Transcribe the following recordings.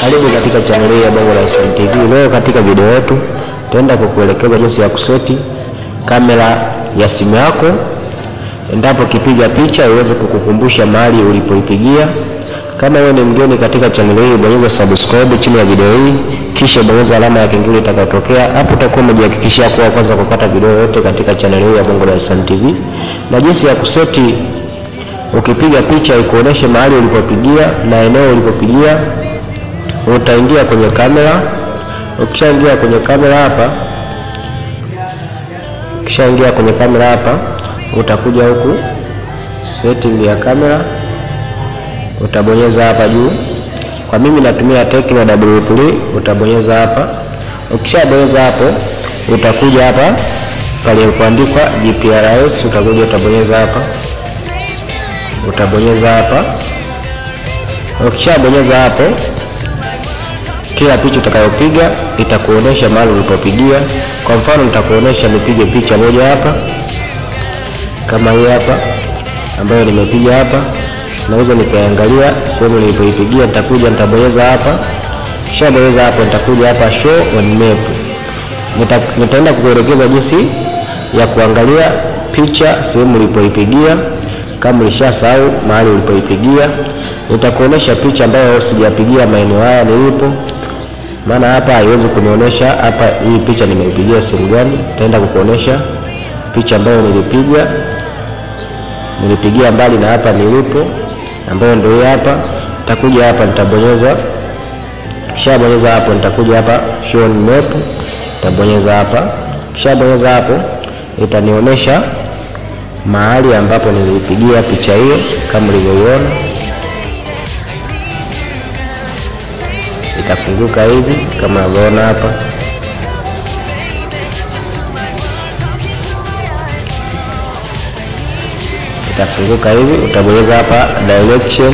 Karibu katika channel hii ya Bongo la Islam TV. Leo katika video yetu tutaenda kukuelekeza jinsi ya kuseti kamera ya simu yako endapo kipiga picha iweze kukukumbusha mahali ulipoipigia. Kama wewe ni mgeni katika channel hii, bonyeza subscribe chini ya video hii, kisha bonyeza alama ya kengele itakayotokea hapo. Utakuwa umejihakikishia kuwa kwanza kupata video yote katika channel hii ya Bongo la Islam TV, na jinsi ya kuseti ukipiga picha ikuoneshe mahali ulipopigia na eneo ulipopigia. Utaingia kwenye kamera. Ukishaingia kwenye kamera hapa, ukishaingia kwenye kamera hapa, utakuja huku setting ya kamera, utabonyeza hapa juu. Kwa mimi natumia Tecno W3, utabonyeza hapa. Ukishabonyeza hapo, utakuja hapa pale kuandikwa GPRS, utakuja utabonyeza hapa utabonyeza hapa. Ukishabonyeza hapo, kila picha utakayopiga itakuonesha mahali ulipopigia. Kwa mfano, nitakuonesha nipige picha moja hapa kama hii hapa ambayo nimepiga hapa, naweza nikaangalia sehemu nilipoipigia. Nitakuja nitabonyeza hapa, kishabonyeza hapo, nitakuja hapa show on map. Nita, nitaenda kukuelekeza jinsi ya kuangalia picha sehemu ulipoipigia kama ulishasahau mahali ulipoipigia, nitakuonesha picha ambayo sijapigia maeneo haya nilipo, maana hapa haiwezi kunionesha hapa hii picha nimeipigia sehemu gani. Nitaenda kukuonesha picha ambayo nilipiga nilipigia mbali na hapa nilipo, ambayo ndio hii hapa. Nitakuja hapa, nitabonyeza, kisha bonyeza hapo, nitakuja hapa show on map, nitabonyeza hapa, kisha bonyeza hapo, itanionyesha mahali ambapo nilipigia picha hiyo kama ulivyoiona, itafunguka hivi kama unavyoona hapa. Itafunguka hivi, utabonyeza hapa direction.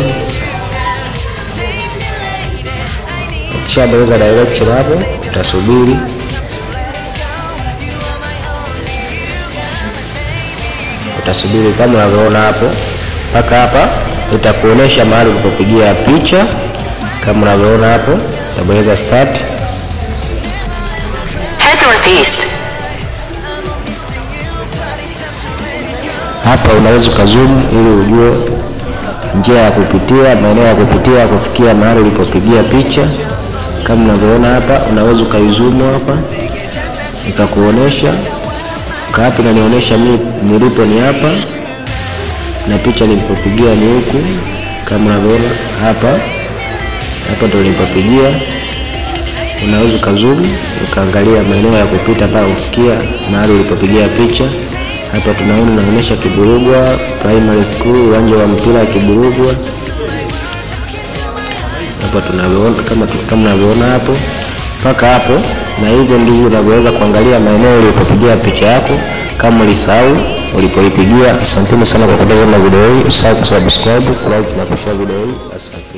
Ukishabonyeza direction hapo, utasubiri utasubiri kama unavyoona hapo mpaka hapa, itakuonesha mahali ulipopigia picha kama unavyoona hapo. Utabonyeza start. Head northeast. Hapa unaweza ukazoom ili ujue njia ya kupitia, maeneo ya kupitia kufikia mahali ulipopigia picha. Kama unavyoona hapa, unaweza ukaizoom hapa ikakuonesha kapi nanionyesha mimi nilipo ni hapa na picha nilipopigia ni huku, kama unavyoona hapa. Hapa ndio nilipopigia. Unaweza ukazoom ukaangalia maeneo ya kupita mpaka kufikia mahali ulipopigia picha. Hapa tunaona naonyesha Kiburugwa Primary School, uwanja wa mpira wa Kiburugwa. Hapa tunavyoona kama kama unavyoona hapo mpaka hapo na hivyo ndivyo unavyoweza kuangalia maeneo ulipopigia picha yako kama ulisahau ulipoipigia. Asanteni sana kwa kutazama video hii, usahau kusubscribe, kulike na kushare video hii. Asante.